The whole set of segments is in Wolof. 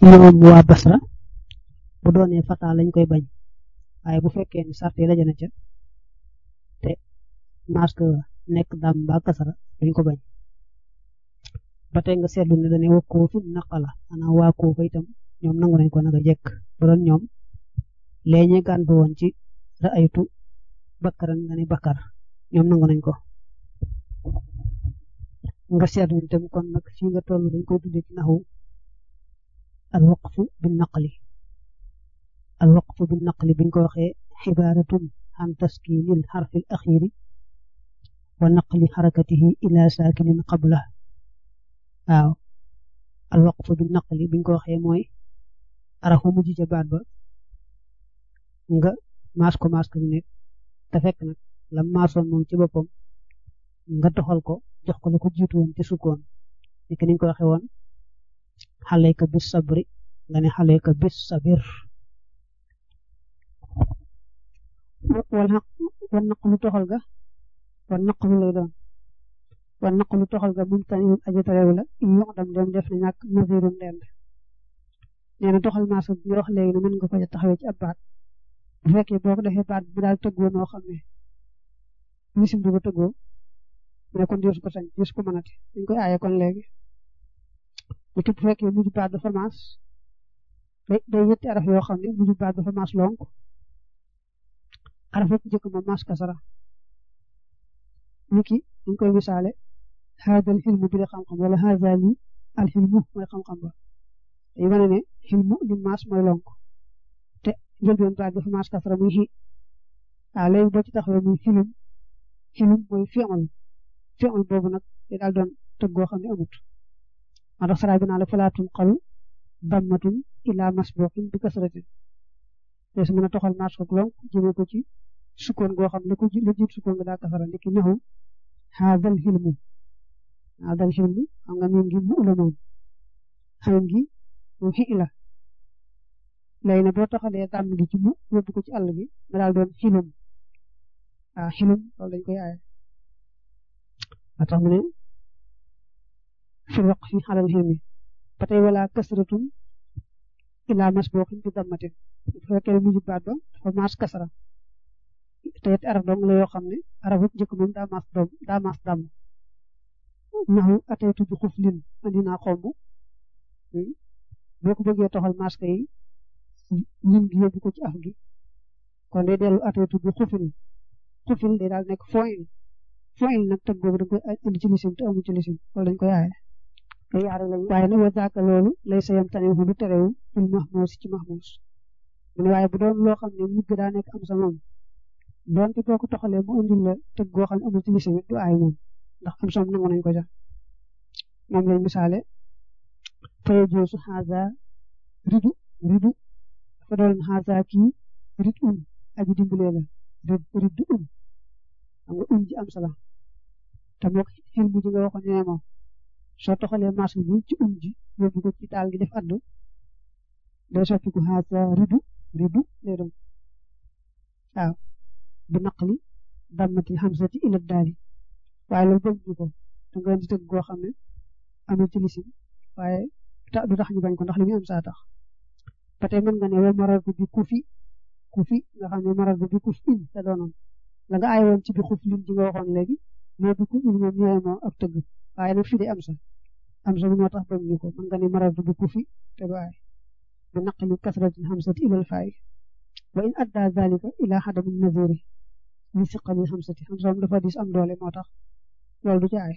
ñoom waa Basra bu doonee fata lañ koy bañ waaye bu fekkee ni sart yi daje na ca te masque nekk dam ba kasara duñ ko bañ ba tey nga seetlu ne dañuy wax koofu naqala maanaam waa koofa itam ñoom nangu nañ ko naka jekk bu doon ñoom lee ñu gàntu woon ci ra'aytu bakkaran nga ne bakkar ñoom nangu nañ ko nga seetlu itam kon nag fii nga toll dañ koy tuddee ci naxu al waqfu bin naqli al waqfu bin naqli biñ ko waxee xibaratun an taskinil xarfil axiri wa naqli xarakatihi ila saakinin qabla waaw al waqfu bin naqli biñ ko waxee mooy arafu mujj ca baat ba nga maas ko maas ko bi nekk te fekk nag la maasoon moom ci boppam nga doxal ko jox ko la ko jiitu woon ci sukkoon ni ki niñ ko waxee woon xaleyka bis sabri nga ne xaleyka bis sabir wala wan naq lu toxal ga wan naq lu lay doon wan naq lu toxal ga mum tani aji tarew la yox dam dem def na ñàkk nasirum dend nee na toxal maas bi wax léegi ne mën nga ko taxawee ci ab baat bu fekkee boo ko defee baat bi daal tëggoo noo xam ne misim du ko tëggoo mais kon diisu ko sañ diisu ko mënati dañ koy aaye kon léegi bu bu fekkee mujj baat dafa maas day day yetti araf yoo xam ne mujj baat dafa maas lonk araf yëpp njëkk ma maas kasara niki dañ koy misaale haadal xilmu bi la xam-xam wala haadali al xilmu mooy xam-xam ba day wane ne xilmu li maas mooy lonk te njëlbeen baat dafa maas kasara muy xi waaw léegi boo ci taxawee muy xilum xilum mooy fi'l fi'l boobu nag day daal doon tëggoo xam ne amut moo tax saraay bi naa la falaatun xalu dammatun ila masbuqin bi kasratin des mën a toxal maas ko lonk jëmee ko ci sukkoon goo xam ne ko la jiit sukkoon nga daa kasara ndiki naxu haadal xilmu haadal xilmu xam nga miin gi mu la moom xayn gi moom xi la léegi ne boo taxalee dàmm gi ci mu yóbbu ko ci àll bi nga daal doon xilum waaw xilum loolu dañ koy aaye ba tax mu ne fi waq fi xalal xilmi ba tey wala kasratun ila masbuqin bi dammatin bu fekkee mujj baat ba dafa maas kasara te it araf dong la yoo xam ne araf it njëkk moom daa maas doom daa maas dàmm naxu ataytu bi xuf lin andi naa xomb boo ko bëggee toxal maas ka yi lin gi yóbbu ko ci af gi kon day dellu ataytu bi xufil xufil day daal nekk foin foin nag tëgg boobu dañ koy indi ci lisim te amu ci lisim loolu dañ koy aaye yaare lañ waaye nag wa zaaka loolu lay sayam tane fu du terewu fil mahmuus ci mahmuus mu ne waaye bu doon loo xam ne mujj daa nekk am sa moom doonte boo ko toxalee mu indil la tëgg goo xam ne amul ci lisim du aay moom ndax am som nangu nañ ko ja moom lañ misaale faye joosu xaasa ridu ridu dafa doon xaasa kii rid un aji dimbalee la rid rid un xam nga un ji am sala te moo xil bu ji nga waxoon ñee moom soo toxalee maas bi ci um ji yóbbu ko ci daal gi def addu day soppiku xaasa ridu ridu lay doon waaw bu naqli dammati xamsati ila daali waaye loolu bëgg ñu ko da nga di tëgg goo xam ne amul ci lisim waaye du tax ñu bañ ko ndax li ñu am saa tax ba tey mën nga ne wa marar bi kufi kufi nga xam ne marar bi kuf in te doonoon la nga aay woon ci bi xuf lin ji nga waxoon léegi moo bi ku in moom ñooy moo ak tëgg waaye nag fii de am sa am sa bi moo tax bañ ñu ko mën nga ne marar bi kufi te du aay bi naqli kasratin xamsati ilal faay wa in adda zalika ila xadamin naziri li siqali xamsati xam soom dafa dis am doole moo tax loolu du ci aay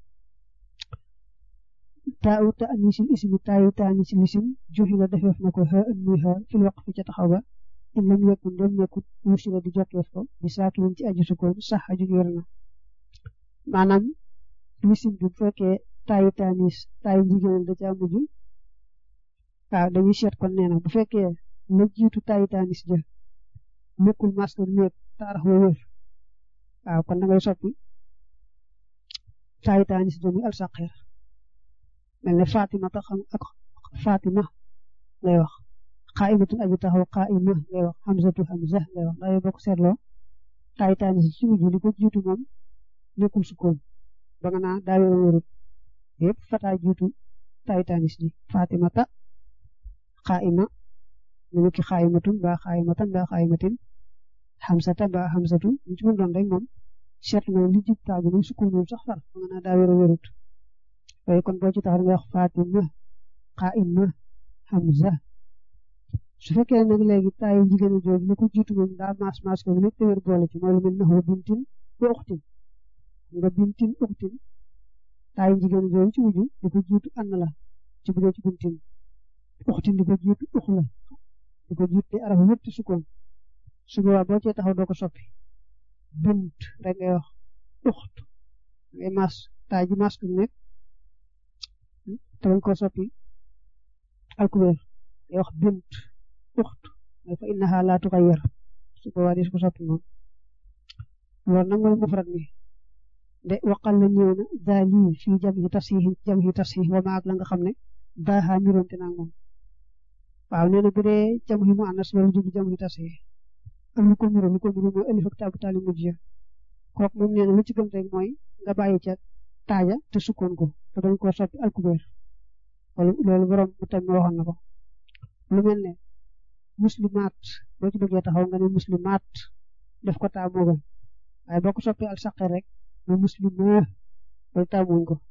taawu ta anisil ismi taayu ta anisil isim joxi la defeef na ko xa muy xa fil waqf ci taxaw ba in lam yakun dem nekkut wusila di jotweef ko bi saakinin ci aju sukkoon sax aju wér na maanaam lisim bi bu fekkee taayu ta anis taayu jigéen da caa mujj waaw dañuy seet kon nee na bu fekkee la jiitu taayu ta anis ja nekkul masque nekk taarax wa wér waaw kon da ngay soppi taayu ta anis ja muy al saqir mel ne Fatima tax ak Fatima ngay wax qaa'imatun aji taxaw qaa'ima ngay wax hamzatu hamza ngay wax ndax boo ko seetloo taay taanis ci mujj li ko jiitu moom nekkul sukkoon ba nga naa daa wér wérut yëpp fataa jiitu taay taanis ji Fatima ta xaayima ñu ki xaayimatun mbaa xaayimatan mbaa xaayimatin xamsata mbaa xamsatu ñu ci mën doon rek moom seet na li jub taa bi ni sukkur moom sax far nga naa daa wéru wérut waaye kon boo ci tax nga wax Fatima xaayima Hamza su fekkee nag léegi taayu jigéen jooju li ko jiitu moom daa maas maas ko nekk te wér boole ci mooy lu mel ne bintin wa uxtin nga bintin uxtin taayu jigéen jooju ci mujj di ko jiitu ànd la ci bu dee ci bintin uxtin di ko jiitu ux la di ko jiitu araf yëpp ci sukkoon su boobaa boo cee taxaw doo ko soppi bint rek ngay wax uxt ngay maas taay ji maas ko nekk te bañ koo soppi alkubeer ngay wax bint uxt mais fa innaha laa tuxayyar su boobaa di ko soppi moom loolu nag mooy mufrad mi de waqal la ñëw na daali fii jam yi tasxiix jam yi tasxiix wa maag la nga xam ne daaxaa niroonte naa moom waaw nee na bu dee jam yi mu ànnas loolu jub jam yi tasxiix am lu ko niro lu ko niro mooy alif ak taabu taali mujj ya kooku moom nee na lu ci gën rek mooy nga bàyyi ca taaja te sukkoon ko te bañ koo soppi alkubeer loolu borom mu tam waxoon na ko lu mel ne muslimaat boo ci bëggee taxaw nga ne muslimaat def ko taa moo gën waaye boo ko soppee al saqe rek mu muslima loolu taamuñ ko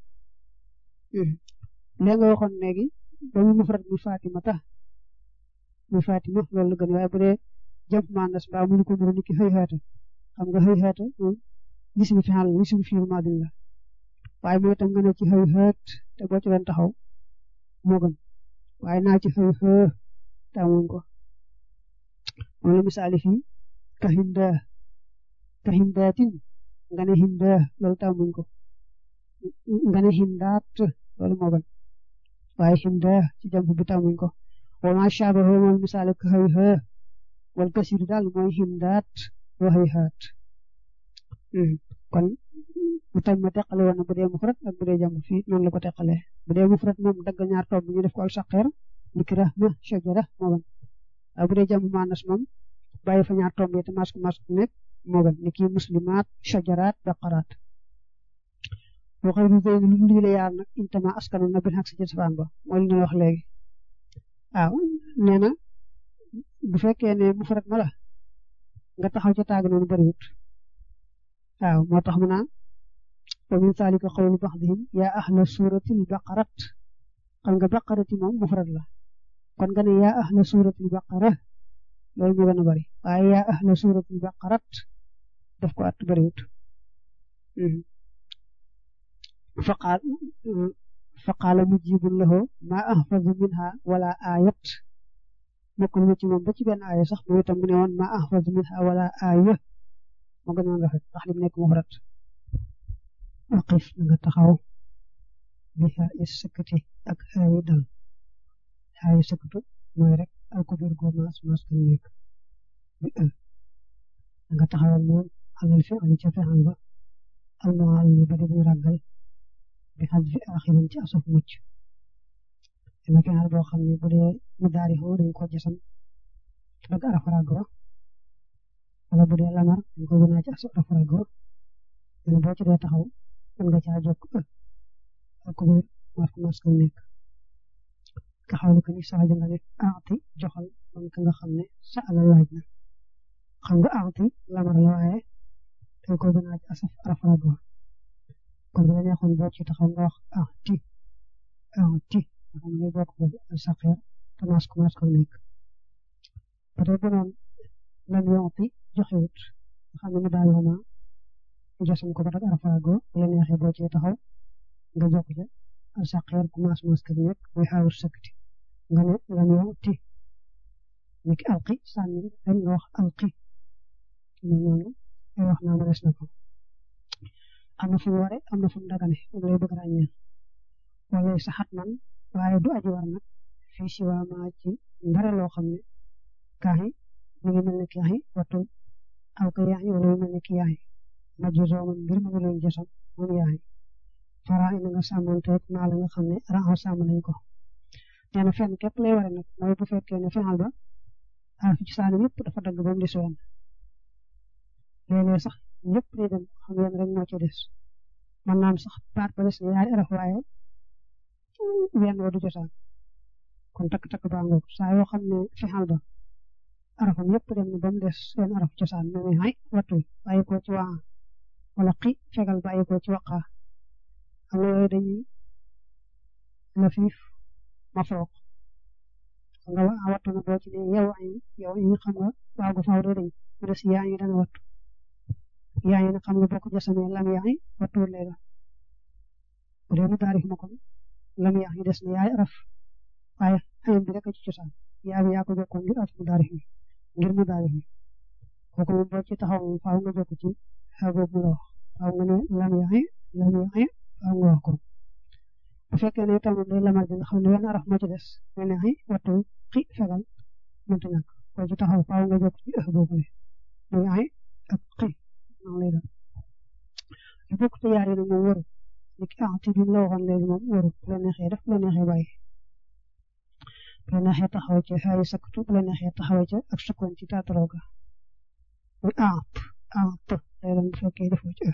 léegi nga waxoon léegi ba mu mufrad muy Fatima tax muy Fatima loolu la gën waaye bu dee jàpp maandas mbaa mu ko nuru ni ki xëy xeeta xam nga xëy xeeta moom gis bi fi xal gis bi fiil maadin la waaye mooy tam nga ne ci xëy xeet te boo ci doon taxaw moo gën waaye naa ci xëy xëy taamuñ ko moom la misaali fii ka hinda ka hindaatin nga ne hinda loolu taamuñ ko nga ne hindaat loolu moo gën waaye hinda ci jàmp bi taamuñ ko wa ma shaabahu moom misaali ka xëy xëy wal kasir daal mooy hindaat wa xëy xaat kon mu tam ma teqale woon na bu dee mufrad ak bu dee jàmp fii noonu la ko teqale bu dee mufrad moom dagg ñaar tomb ñu def ko al saqeer liki rahma shajara moo gën waaye bu dee jàmp maanas moom bàyyi fa ñaar tomb yi te masque masque nekk moo gën ni kii muslimaat shajaraat baqaraat boo xëy bi lu lii la yaar nag intama askanu na bin xaq si ci safaan ba mooy li ñu wax léegi waaw nee na bu fekkee ne mufrad ma la nga taxaw ca taag noonu bariwut waaw moo tax mu naan wa min zalika qawlu ba'dihim yaa ahla suratil baqarat xam nga baqarati moom mufrad la kon nga ne yaa ahla suratil baqara loolu moo gën a bari waaye yaa ahla suratil baqarat daf ko at bariwut faqaal faqaala mujibun lahu ma ahfazu minha wala ayat mokkul ma ci moom ba ci benn aaya sax moom itam mu ne woon ma ahfazu minha wala aaya moo gën a rafet ndax li mu nekk mufrad waqif na nga taxaw bi xaayi sëkkati ak xaayi dal xaayi sëkkatu mooy rek alkubir go maas maas kan nekk bi ë na nga taxawal moom alal fi ali ca fexal ba almual li ba di ràggal bi xaj fi axirin ci asaf mucc dina fexal boo xam ne bu dee mu daari xoo dañ ko jasam dag araf ràggo wala bu dee lamar dañ ko gënaa ci asaf ràggo dina boo ci dee taxaw mën nga caa jokk ë alkubir maas maas kan nekk ka xawli ko ni sax nga ne aati joxal man ka nga xam ne sa ala laaj na xam nga aati lamar la waaye dañ ko gën a ci asaf arafrago kon bu la neexoon boo ci taxaw nga wax aati aati nga xam ne bokk boobu al saqeer te maas ko maas ko nekk ba tey bu noon lam yonti joxewut nga xam ne mu daal yoma josam ko ba tak arafrago bu la neexee boo ci taxaw nga jokk ca al saqeer ku maas maas ko nekk muy xaawur sëkkati nga ne lam yonti niki alqi sànni rek nga wax alqi noonu ay wax naa ma des na ko am na fu mu ware am na fu mu dagane moom lay bëgg ràññee wala saxat man waaye du aji war nag fii si waa maa ci ndara loo xam ne kaaxi mu ngi mel ne kaaxi wattu aw ka yaaxi wala mu mel ne ki yaaxi majjusoo man mbir mu ngi leen jësam moom yaaxi fara ina nga sàmmanteeg maa la nga xam ne raxaw sàmm nañ ko nee na fenn képp lay ware nag mooy bu fekkee ne fenal ba araf ci saani yëpp dafa dagg ba mu des wenn léeg-léeg sax ñëpp day dem xam ngeen rek moo ci des man naam sax baat ba des na yaari araf waaye wenn wa du jotaan kon takk-takk baa ngoog saa yoo xam ne fexal ba arafam yëpp dem na ba mu des seen araf cosaan ne ne ay wattul bàyyi ko ci waa wala xi fegal bàyyi ko ci waqaa xam nga yooyu dañuy lafiif ma foog xam nga waa wattu na boo ci ne yow ay yow yi xam nga waaw gu faaw doo dañ mu des yaa ngi dana wattu yaa ngi nag xam nga boo ko jasamee lam yaa ngi wattuwul lay doon bu dee mu taarif ma kon lam yaa ngi des na yaay araf waaye ayam bi rek a ci cosaan yaa bi yaa ko jokkoon ngir araf mu taarif mi ngir mu taarif mi kooku moom boo ci taxaw moom faaw nga jokk ci xew boobu mu la wax faaw nga ne lam yaa ngi lam yaa ngi faaw nga wax ko bu fekkee ne tamit day lamar ji nga xam ne wenn araf moo ci des nga ne ay wattu xi fegal mënta ñàkk boo ci taxaw faaw nga jokk ci ëx boobu ne muy ay ak xi noonu lay doon lu bokk te yaar yi nag moom waru li ki ah ci bi la waxoon léegi moom waru bu la neexee def bu la neexee bàyyi bu la neexee taxaw ca xaayi saktu bu la neexee taxaw ca ak sukkoon ci taataloo ga muy aap aap lay doon bu fekkee defoo ci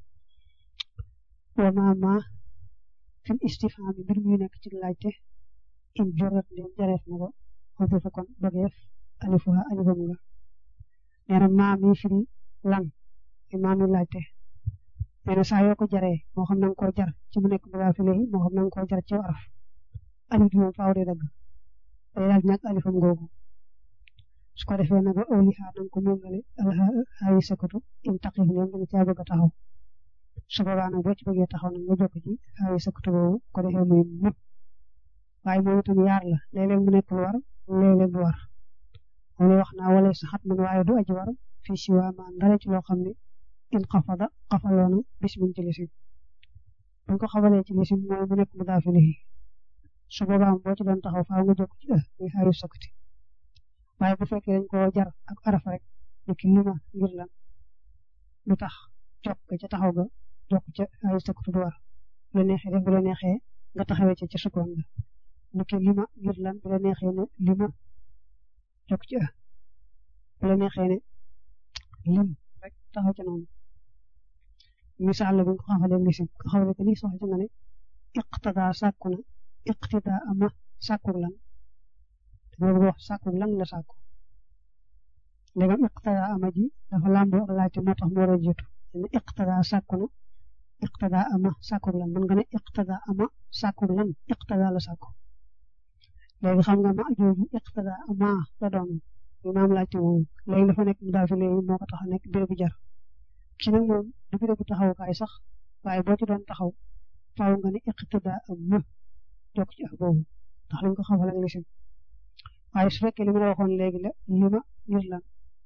wa ma ma fil istifham mbir muy nekk ci laajte in jorat ndem jareef na ko xoddi fa kon bëggeef alifuha alifam nga nee na maa mi firi lan maa mi laajte nee na saa yoo ko jaree moo xam na nga koo jar ci mu nekk balaa fi léegi moo xam na nga koo jar ci araf alif bi moom faaw de dagg day daal ñàkk alifam googu su ko defee nag awliha na nga ko méngale alxaayi sakatu in taqif ñoom da nga caa bëgg a taxaw su boobaa nag boo ci bëggee taxaw nag nga jokk ci xaayi sakatu boobu ko defee muy mu waaye moom itam yaar la léeg-léeg mu nekk lu war léeg-léeg lu war moom lay wax naa wala sa xat man waaye du aji war fii si waa maan dara ci loo xam ne in xafada xafaloona bis min ci lisim buñ ko xabalee ci lisim mooy mu nekk mu daafilihi su boobaa boo ci doon taxaw faaw nga jokk ci ë muy xaayu sakati waaye bu fekkee dañ koo jar ak arafa rek ni ki lima ngir lan lu tax jokk ca taxaw ga jokk ca xaayu sakati du war bu la neexee def bu la neexee nga taxawee ca ca sukkoon ga ni ki lima ngir lan bu la neexee ne lima jokk ci ë bu la neexee ne lim rek taxaw ca noonu misaal la bu ñu ko xafalee lisim nga xamale ko lii soxla nga ne iqtada sàkku na iqtida ama sàkku lan dama bëgg wax sàkku lan la sàkku léegam iqtada ama ji dafa làmboo ak laajte moo tax moo war a jiitu ne iqtada sàkku na iqtada ama sàkku lan man nga ne iqtada ama sàkku lan iqtada la sàkku léegi xam nga ma jooju iqtada ama la doon bi maam laajte moom léegi dafa nekk mu daal fi léegi moo ko tax a nekk béréb bu jar ki nag moom du béréb bu taxawukaay sax waaye boo ci doon taxaw faaw nga ne iqtida am ma jokk ci ak boobu ndax lañ ko xamal ak lisim waaye su fekkee li ma la waxoon léegi la li ma ngir lan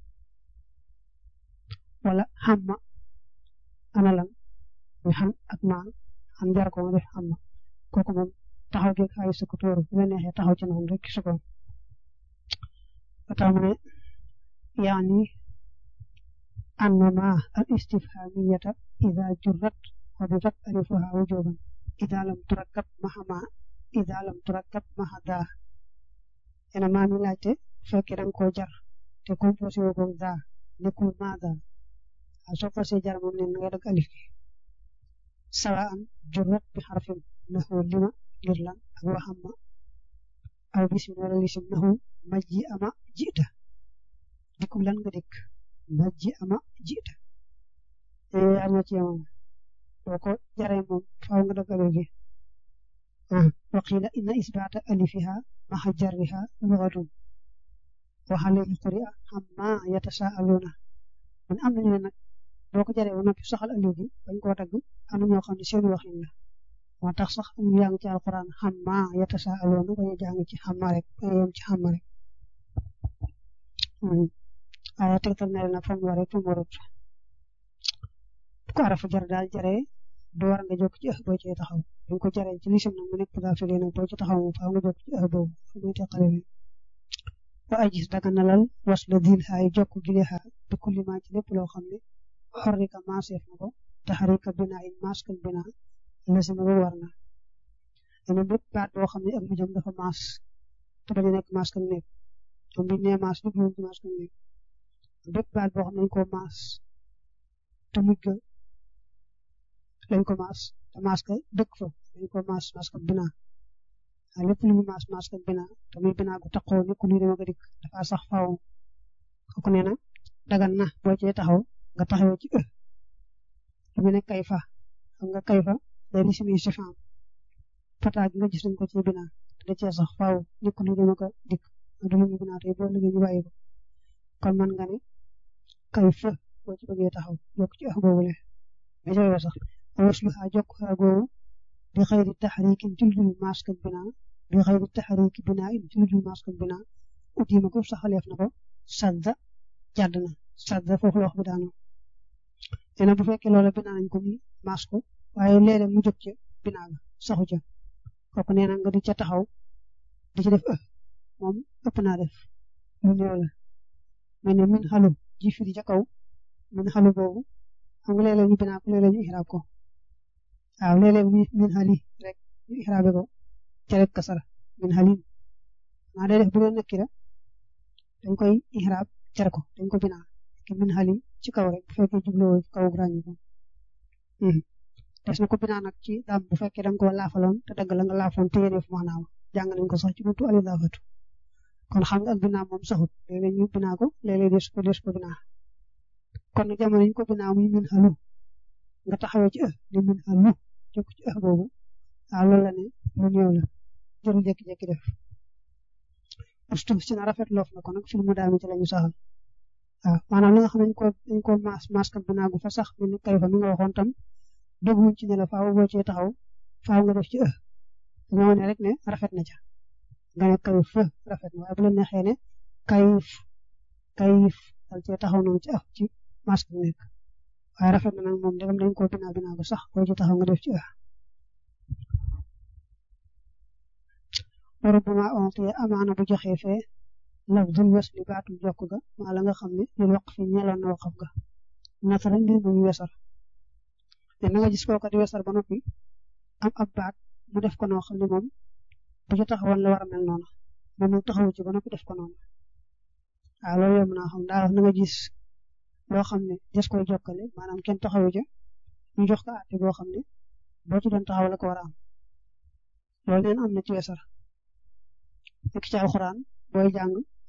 wala xam ma ana lan muy xam ak maan xam jar ko ma def xam ma kooku moom taxaw geeg ay sukkutóoru bu la neexee taxaw ci noonu rek sukkoon ba tax mu ne yaani anna ma al istifhamiyata ida jurrat xodifat alifuha wujuban ida lam turakkab maha ma ida lam turakkab maha daa ena maa mi laajte bu fekkee danga koo jar te composé woo ko daa nekkul maa daa waaw soo fasee jar moom ne nga dagg alif gi sawaan jurrat bi xarfin naxu lima ngir lan ak waxam ma aw bisim wala lisim naxu majji ama jiita dikku lan nga dikk majji ama jiita yooyu yaar ñoo ci yemoon boo ko jaree moom faaw nga dagg alif gi wa qiila inna isbaata alifiha maxa jarriha lugatun wa alayhi quri'a amma yatasaaluuna man am nañu ne nag boo ko jaree ba noppi saxal alif gi bañ koo dagg am na ñoo xam ne seen waxin la moo tax sax am ñu jàng ci alquran amma yatasaaluuna bañ a jàng ci xamma rek bañ a yem ci xamma rek waaye tegtal na leen fa mu waree fa mu warut bu ko arafu jar daal jaree du war nga jokk ci ëx boo cee taxaw buñ ko jaree ci lisim nag mu nekk daa fi nag boo ci taxaw moom faaw nga jokk ci ëx boobu fu muy teqale leen wa ay gis daga nalal was la diil xaay jokk gile xaa bi kulli maa ci lépp loo xam ne xorrika maaseef na ko taxarika bina in maskal bina lasima ba war na dana bépp baat boo xam ne ak mujjam dafa maas te bañ a nekk maskal nekk moom biñ nee maas lépp ci maskal nekk bépp baat boo xam ne dañ koo maas te mujj ga lañ ko maas te maas ka dëkk fa dañ ko maas maas ka bina waaye lépp lu ñu maas maas ak binaa te muy binaa gu taxaw nekkul luy dama ko dikk dafa sax faaw kooku nee na dagan na boo cee taxaw nga taxawoo ci ë lu mu ne kayfa xam nga kayfa day lisimi sifam fataa gi nga gis nañ ko ci binaa da cee sax faaw nekkul luy dama ko dikk du lu ñu binaa tey boo liggéey ñu bàyyi ko kon man nga ne kayfa boo ci bëggee taxaw yokk ci ë boobule nga joxe sax waslu xaa jokk xaa googu bi xayri taxriikin ci lu dul mask ak binaa bi xayri taxriiki binaa in ci lu dul mask ak binaa utiima ko saxaleef na ko sadda jàdd na sadda foofu la wax bi daanu nee na bu fekkee loola binaa nañ ko ni mask ko waaye léeg-léeg mu jóg ca binaa ga saxu ca kooku nee na nga di ca taxaw di ci def ë moom ëpp naa def lu néew la mais ne min xalu ji firi ca kaw min xalu boobu xam nga léeg-léeg ñu binaa ko léeg-léeg ñu ixraab ko waaw léeg-léeg min xali rek ñu ixraabe ko ca rek kasara min xalim maa day def bu doon nekkira dañ koy ixraab cer ko dañ ko binaa ke min xalim ci kaw rek bu fekkee jubloo kaw ràññi ko des na ko binaa nag ci daam bu fekkee da nga ko laafaloon te dagg la nga laafoon te yéene fu maanaam jàng nañ ko sax ci buntu ali laafatu kon xam nga ak binaa moom saxut léeg-léeg ñu binaa ko léeg-léeg des ko des ko binaa kon jamono ñu ko binaa muy min xalu nga taxawee ci ë ni min xalu jokk ci ë boobu waaw loolu la ne lu néew la jëru jékki-jékki def ustuf si na rafet loof na ko nag fi mu daami ci la ñu saxal waaw maanaam li nga xam ne dañ ko dañ ko maas maas kat binaa gu fa sax mi ni kay fa mi nga waxoon tam dégguñ ci ne la faaw boo cee taxaw faaw nga def ci ë dañoo ne rek ne rafet na ca nga ne kayif fa rafet na waaye bu la neexee ne kayif kayif dal cee taxaw noonu ci ë ci maas bi nekk waaye rafet na nag moom dégam dañ ko binaa binaa gu sax boo ci taxaw nga def ci ë warubama onte amaana bu joxee fee lafdul wesli baatum jokk ga maa la nga xam ne lil waq fi ñeloon na waqaf ga nasara mbir mu wesar te na nga gis kooka di wesar ba noppi am ab baat mu def ko noo xam ne moom bu ci taxawoon la war a mel noonu moom mu taxawu ci ba noppi def ko noonu waaw loolu yomb naa xam daa wax na nga gis loo xam ne des koy jokkale maanaam kenn taxawu ca ñu jox ko àtte boo xam ne boo ci doon taxaw la ko war a am loolu neen am na ci wesar nekk ci alxuraan booy jàng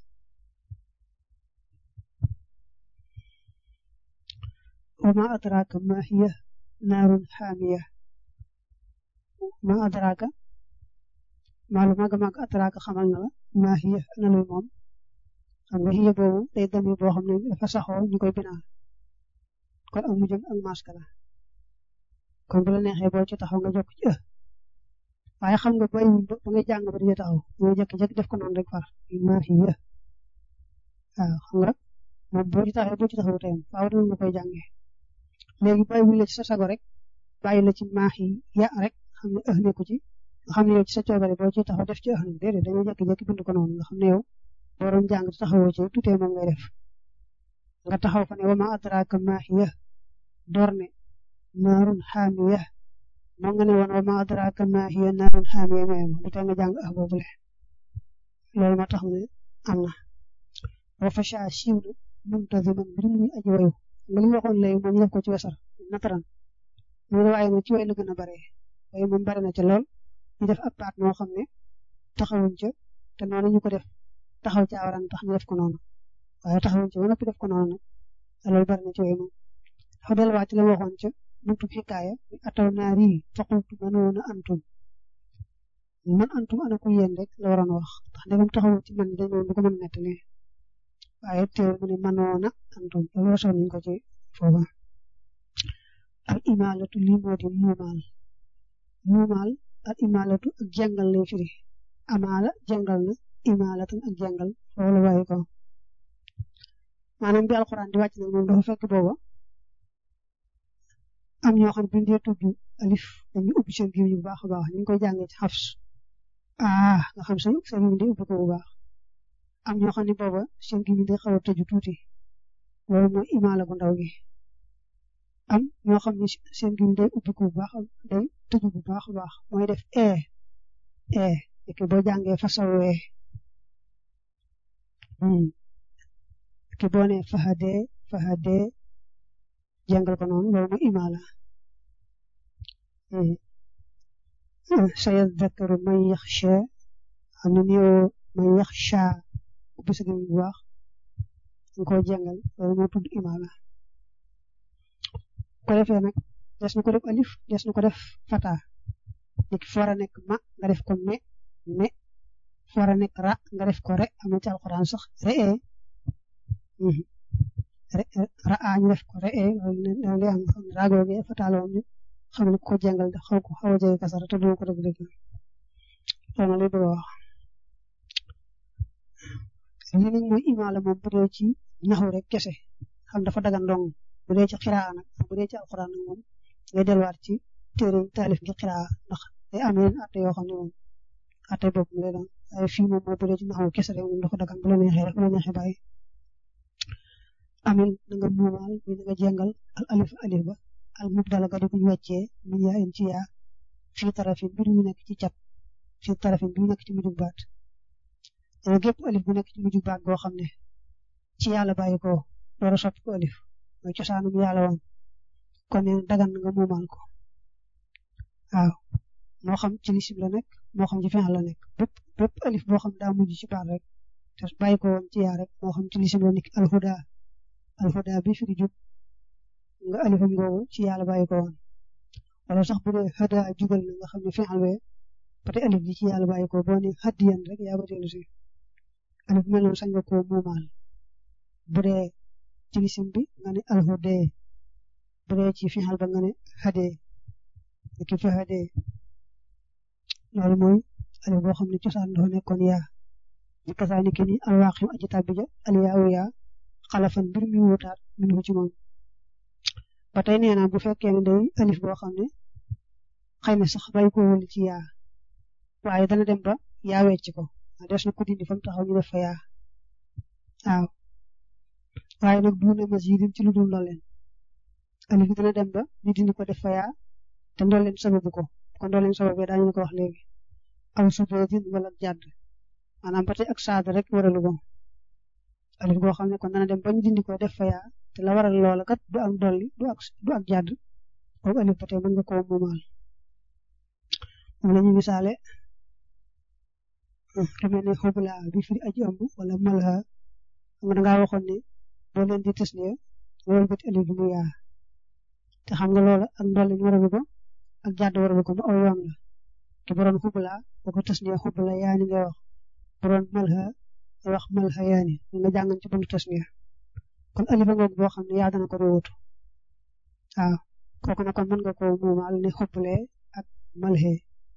wa ma adraka ma hiya naarun xaamiya ma adraka maalu màgg màgg adraka xamal na la ma hiya ana luy moom xam nga hiya boobu day dami boo xam ne dafa saxoo ñu koy binaa kon ak mujjam ak maska la kon bu la neexee boo ci taxaw nga jokk ci ë waaye xam nga bay ba ngay jàng ba di taxaw ñoo jékki-jékki def ko noonu rek far ma hiya waaw xam nga moom boo ci taxawee boo ci taxaw tayam faaw dina nga koy jàngee léegi bàyyi wu la ci sa sago rek bàyyi la ci maax yi ya rek xam ne ëh nekku ci nga xam ne yow ci sa coobare boo ci taxaw def ci ëh nag déedéet dañoo jékki-jékki bind ko noonu nga xam ne yow boo doon jàng taxawoo ci tutee moom ngay def nga taxaw fa ne wa ma adraka ma hiya door ne naarun xaamiya moo nga ne woon wa ma adraka ma hiya naarun xaamiya mayam du tee nga jàng ëh boobule loolu moo tax ne am na wa fasha siiw na muntaziman mbir muy aji wayu nga li waxoon léegi moom ñu def ko ci wesar nataran mu ne waaye moom ci way la gën a bare waaye moom bare na ca lool ñu def ab baat moo xam ne taxawuñ ca te noonu ñu ko def taxaw ci awaran tax ñu def ko noonu waaye taxawuñ ca ba noppi def ko noonu nag loolu bare na ci way moom dafa delluwaat ci la waxoon ca buntu xikaaya mi ataw naar yi faqultu manoona antum man antum ana ko yéen rek la waroon wax ndax ndegam taxawul ci man dañ du ko mën a nettali waaye teewul mu ne manoona antum loolu wasoon nañ ko ci foofa al imalatu lii moo di muumaal muumaal al imalatu ak jàngal lay firi amaala jàngal na imalatan ak jàngal loolu waaye ko maanaam bi alxuraan di wàcc nag moom dafa fekk booba am ñoo xam ne bu ñu dee tudd alif dañuy ubbi seen gémmiñ bu baax a baax ñu ngi koy jàngee ci xafs ah nga xam sa sa gémmiñ day ubbi ko bu baax am ñoo xam ne booba seen gémmiñ day xaw a tëju tuuti loolu mooy imaala bu ndaw gi am ñoo xam ne seen gémmiñ day ubbi ko bu baax day tëju bu baax a baax mooy def e e fekk boo jàngee fasawee ki boo nee fahadee fahadee jàngal ko noonu loolu mooy imaala sayadakkaru man yaxsha xam ne nii may yax sha ubbi sa gémmiñ bu baax nga koo jàngal loolu moo tudd imaala ko defee nag des na ko def alif des na ko def fata nit ki foora nekk ma nga def ko me me foora nekk ra nga def ko re am na ci alxuraan sax re ra a ñu def ko re loolu lay am xam ne raagooge fata la woon xam ne ko jàngal da xaw ko xaw a jege kasara te doo ko def dëgg loolu lay bëgg a wax lii nag mooy imaala moom bu dee ci naxu rek kese xam dafa dagan dong bu dee ci xiraa nag bu dee ci alxuraan nag moom ngay delluwaat ci téere taalif gi xiraa ndax day am yeneen atte yoo xam ne moom atte bopp mu lay doon waaye fii moom mooy bu dee ci naxu kese rek moom dafa dagan bu la neexee rek bu la neexee bàyyi amil da nga muumaal bi da nga jàngal al alif alif ba al mubdala ga di ko ñu wàccee min yaa in ci yaa fii tarafin bi ñu nekk ci cat fii tarafin bi ñu nekk ci mujjug baat dana gépp alif bu nekk ci mujjug baat goo xam ne ci yàlla bàyyi ko door a soppi ko alif mooy cosaanum yàlla woon kon ne dagan nga muumaal ko waaw moo xam ci lisim la nekk moo xam ci fin la nekk bépp bépp alif boo xam daa mujj ci baat rek te bàyyi ko woon ci yaa rek moo xam ci lisim la nekk alhuda alhuda bi fi di jub nga alifam googu ci yàlla bàyyi ko woon wala sax bu dee hada jugal na nga xam ne fin alwee peut alif bi ci yàlla bàyyi ko boo ne hadiyan rek yaa ba dellu si alif mel noonu sañ nga koo muumaal bu dee ci lisim bi nga ne alhude bu dee ci fixal ba nga ne hade ki fi hade loolu mooy alif boo xam ne cosaan dafa nekkoon yaa di kasaani ki ni alwaqim aji tàbbi ja aliyaawu yaa xalafan mbir mi wutaat min ko ci moom ba tey nee naa bu fekkee ne day alif boo xam ne xëy na sax bàyyi ko wul ci yaa waaye dana dem ba yaa wecc ko des na ko dindi fa mu taxaw ñu def fa yaa waaw waaye nag duuna masjidin ci lu dul ndolleen alif bi dana dem ba ñu dindi ko def fa yaa te ndolleen sababu ko kon ndolleen sababu daañu la ko wax léegi aw sudoodin wala jàdd maanaam ba tey ak saada rek waralu ko alif goo xam ne kon dana dem ba ñu dindi ko def fa yaa te la waral loola kat du ak dolli du ak du ak jàdd boobu alif ba tey mën nga koo muumaal moom la ñu misaale lu mel ne xubla bi firi aji ëmb wala malha xam nga dangaa waxoon ne boo leen di tasniya loolu bët alif bi mu yaa te xam nga loola ak ndolli ñu waralu ko ak jàdd waralu ko mu aw yoon la te bu doon xubla boo ko tasniya xubla yaani nga wax bu doon malha nga wax malha yaani nga jàngan ci buntu tasniya kon alifa ngoog boo xam ne yaa dana ko wuutu waaw kooku nag kon mën nga koo muumaal ne xuble ak malhe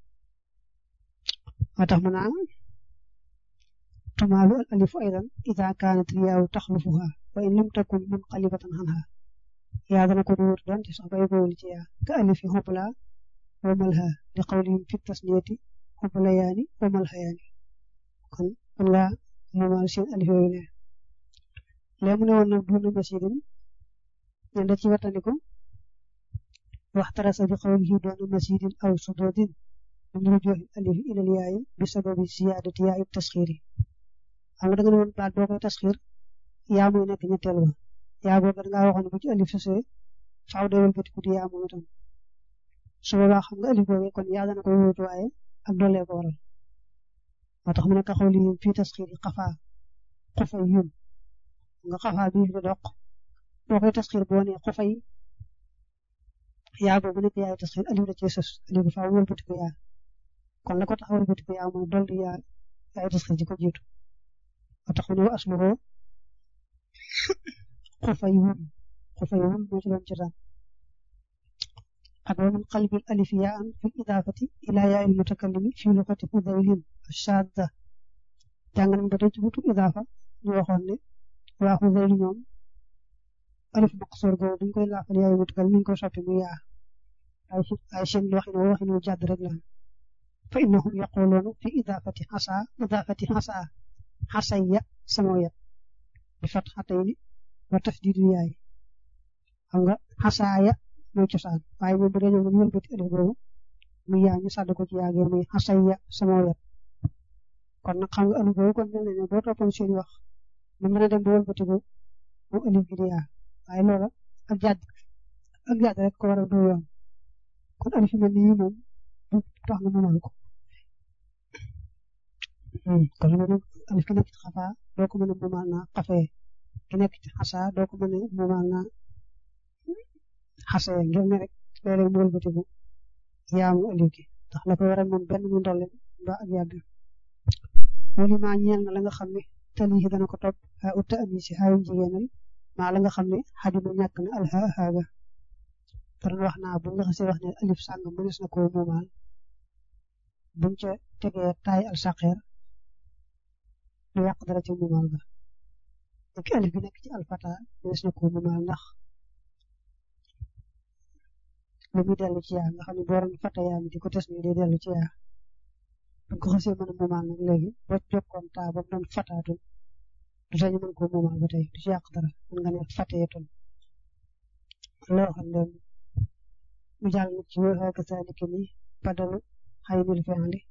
moo tax mu naan tumaalu al alifu aydan ida kaanat riyaawu taxlufuha wa in lam takun munqalibatan anha yaa dana ko wuutu doon ci sax bay boolu ci yaa ka alifi xubla wa malha li qawlihim fi tasniyati xubla yaani wa malha yaani kon kon nga muumaal seen alif yooyu ne léegi mu ne woon nag duuna masjidin ñen da ci wattandiku waxtarasa bi qawlihi duuna masjidin aw sudodin min rujuhi alif ila yaay bi sababi ziyadati yaay tasxir xam nga da nga ne woon baat boo koy tasxir yaa muy nekk ñetteel ba yaa boobu da ngaa waxoon ne bu ci alif sosee faaw day wëlbatiku di yaa moom itam su boobaa xam nga alif boobu kon yaa dana koy wóotu waaye ak dollee ko waral moo tax mu ne ka qawlihim fi tasxiri xafaa xufay yun nga xafaa bii fi doq boo koy tasxir boo nee xufay yaa boobu nekk yaay tasxir alif da cee sos alif bi faaw wëlbatiku yaa kon la ko tax wëlbatiku yaa mooy dolli yaa yaay tasxir ji ko jiitu moo tax mu ne wa asluhu xufay wun xufay wun moo ci doon cosaan ak wa min qalbil alif yaa an fi idaafati ila yaa il mutakallimi fi luxati fudaylin shadda jàng nañ ba tey ci butu idaafa ñu waxoon ne waa Xudayl ñoom alif maqsoor boobu buñ koy laafal yaay mutakal mi ngi koy soppi mu yaa ay ay seen waxin woo waxin wu jàdd rek la fa innahum yaquluuna fi idaafati xasa idaafati xasa xasayya sama yat bi fat xatayni wa tasdiidu yaay xam nga xasaaya mooy cosaan waaye moom bu dee ñoom ñu wëlbati alif boobu mu yaa ñu sàdd ko ci yaagee muy xasayya sama yat kon nag xam nga alif boobu kon mel na ne boo toppoon seen wax mën nga dem ba wëlbatiku moom alif gi di yaa waaye loola ak jàdd ak jàdd rek ko war a du yoon kon alif mel ni moom du tax nga mënal ko kon loolu alif ki nekk ci xafaa doo ko mën a muumaal naa xafee ki nekk ci xasaa doo ko mën a muumaal naa xasee ngir ne rek léeg-léeg mu wëlbatiku yaamu alif gi ndax la ko waral moom benn mu ndolle ba ak yàgg wali maa ñeel na la nga xam ne tali dana ko topp xaa utta ami si xaayum jigéenal maa la nga xam ne xadima ñàkk na alxa xaaga doon wax naa bu nga xasee wax ne alif sàngam mënees na koo muumaal buñ ca tegee taay al saqeer lu yàq dara ci muumaal ga ak alif bi nekk ci alfata mënees na koo muumaal ndax lu muy dellu ci yaa nga xam ne boo doon fata yaa mi di ko tes ni day dellu ci yaa buñ ko xasee mën a muumaal nag léegi boo jokkoon taa ba mu doon fataatul du sañu mën koo muumaal ba tey du ci yàq dara mën nga ne fateetul loo xam ne mu jàll nag ci wéy ka saaliki ni badalu xaynul fi'li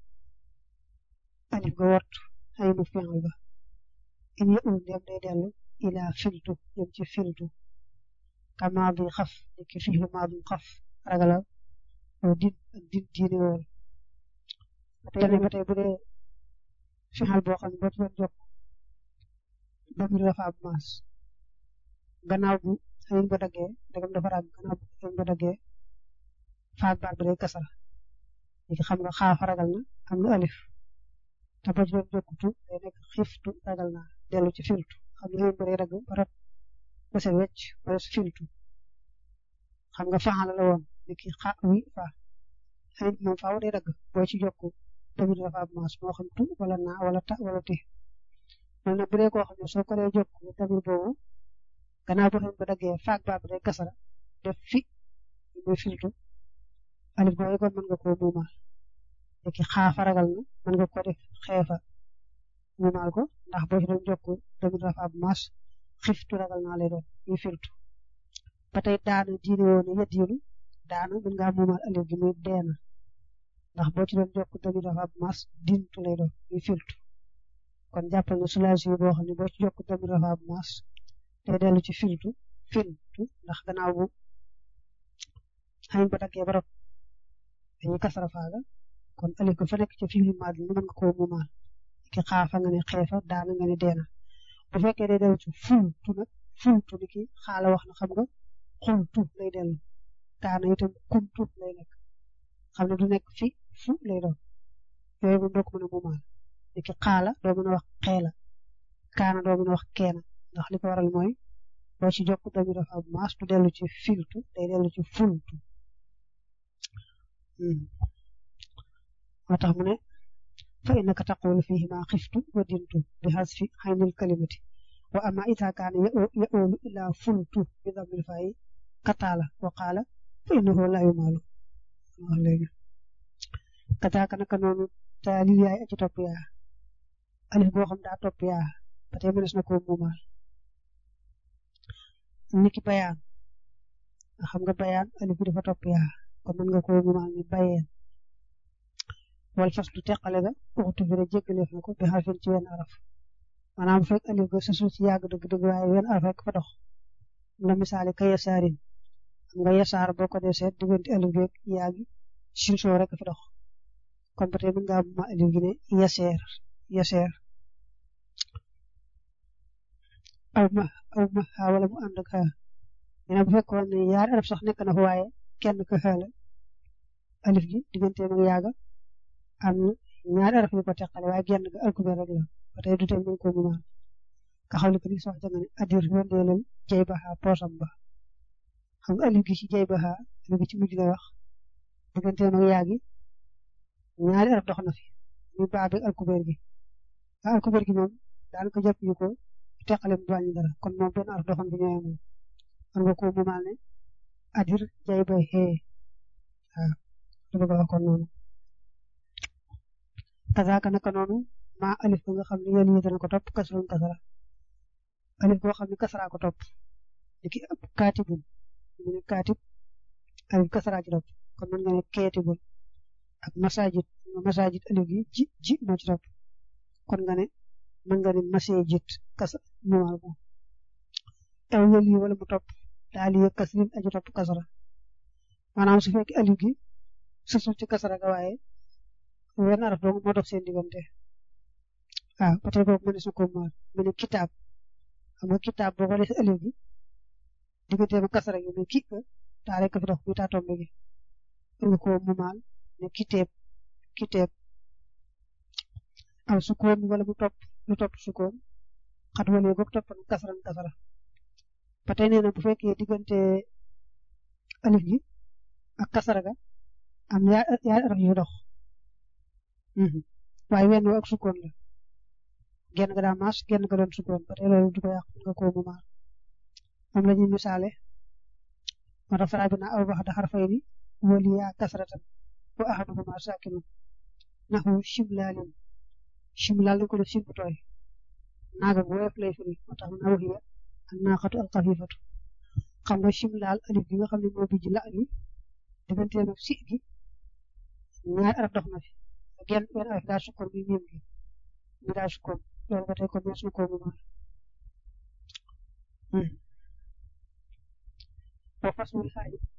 alif ga wort xaynu fi'l ba in yëul dem day dellu ila filtu jëm ci filtu ka maadi xaf ni ki fi'lu maadi xaf ragalal oo din ak din diine woon tene ba tey bu dee fi'l boo xam ne boo ci doon jokk damir dafa am maas gannaaw bu xëyin ba daggee dagam dafa ràgg gannaaw bu xëyin ba daggee faat baat ba day kasara léegi xam nga xaaf ragal na am na alif te boo ci doon jokkutu day nekk xiftu ragal naa dellu ci filtu xam nga xëyin ba day dagg ba rat ba set wecc ba des filtu xam nga faxala la woon ni ki xa wi fa xëyin moom faaw day dagg boo ci jokku tamit dafa am maas moo xam tu wala naa wala ta wala ti loolu nag bu dee koo xam ne soo ko dee jokku tamit boobu gannaaw boo xam ba daggee faak baat bi day kasara def fi muy filtu alif googu kon mën nga koo muumaal léegi xaafa ragal na mën nga ko def xeefa muumaal ko ndax boo ci doon jokku tamit dafa am maas xiftu ragal naa lay doon muy filtu ba tey daana diine woon ya diinu daana mën ngaa muumaal alif gi muy deena ndax boo ci doon jokku tamit dafa am maas dintu lay doon muy filtu kon jàppal ne sulaasi yi boo xam ne boo ci jokku tamit dafa am maas day dellu ci filtu filtu ndax gannaaw bu xayin ba daggee ba rot dañuy kasara faaga kon alif ko fa nekk ci fi'lu maadi mën nga koo muumaal ki xaafa nga ne xeefa daana nga ne deena bu fekkee day dellu ci fultu nag fultu ni ki xaala wax na xam nga xultu lay dellu kaana itam kuntu lay nekk xam ne du nekk fi fu lay doon yooyu moom doo ko mën a muumaal ni ki xaala doo mën a wax xeela kaana doo mën a wax keena ndax li ko waral mooy boo ci jokk tamit dafa am maas du dellu ci filtu day dellu ci fultu moo tax mu ne fa innaka taqulu fihi ma xiftu wa dintu bi hasfi xaynil kalimati wa ama ita kaana ya'ulu ila fultu bi damil fayi kataala wa qaala fa innahu la yumaalu wax léegi kataaka naka noonu taali yaay aci topp yaa alif boo xam daa topp yaa ba tey mënees na koo muumaal niki bayaan nga xam nga bayaan alif bi dafa topp yaa kon mën nga koo muumaal ni bayeen wal fas du teqale ga waxtu bi rek jéggaleef na ko bi xarfin ci wenn araf maanaam fekk alif ga sa suuf ci yàgg dëgg-dëgg waaye wenn araf rek fa dox la misaali ka yasaarin xam nga yasaar boo ko dee seet diggante alif gi yaa gi sin soo rek fa dox kon ba tey mën ngaa muumaal alif gi ne yaseer yaseer aw ma aw ma xaa wala mu ànd ak xaa dina bu fekkoon ne yaari araf sax nekk na fa waaye kenn ka xaa la alif gi digganteem ak yaaga am na ñaari araf yu ko teqale waaye genn ga alkubeer rek la ba tey du tey mën ko muumaal ka xam ne ko ni sox janga ne adir wendeelal jay baxa poosam ba xam nga alif gi ci jay baxa alif gi ci mujj lay wax digganteem ak yaagi ñaari araf dox na fi muy baa bi alkubeer gi waa alkubeer gi moom daanaka jàpp ñu ko teqale mu wàññi dara kon moom benn araf doxoon bi ñëwee moom man nga ko muumaal ne adir jay bay xee waaw lu bëgg a wax kon noonu kazaaka naka noonu maa alif ba nga xam ne yéen yi dana ko topp kasrun kasara alif boo xam ne kasara ko topp ni ki kaatibun mu ne kaatib alif kasara ci topp kon mën nga ne keetibun ak masajid nga masajid alif gi ji ji moo ci topp kon nga ne mën nga ne masajid kasa muumaal ko aw yël yi wala mu topp daal di yëg kasrin aji topp kasara maanaam su fekkee alif gi susul ci kasara ga waaye wenn araf dong moo dox seen diggante waaw ba tey boobu mënees na ko maal mu ne kitaab xam nga kitaab boo xoolee si alif bi digganteem ak kasara gi mais kii ka taa rek fi dox muy taa tombe gi nga ko mu maal ne kiteeb kiteeb aw sukkoon wala mu topp lu topp sukkoon xat wala boog toppan kasaran kasara ba tey nee na bu fekkee diggante alif gi ak kasara ga am yaa yaa araf yu dox waaye wenn ak sukkoon la genn ga daa maas genn ga doon sukkoon ba tey loolu du ko yàq nga ko mu maal moom la ñuy misaale moo tax faraa bi naa aw bax da xarfay ni wali yaa kasratan wa ahaduhuma sakinun naxu shimlaalin shimlaal dañ ko def sim bu tooy naaga bu woyof lay firi moo tax na waxiya ak naaxatu alxafifatu xam nga shimlaal alif gi nga xam ne moo bijj la ali digganteem ak si gi ñaari araf dox na fi genn benn araf daa sukkoon muy miim gi mi daa sukkoon loolu ba tey ko mees na koo mu maal wa fasmul xaaji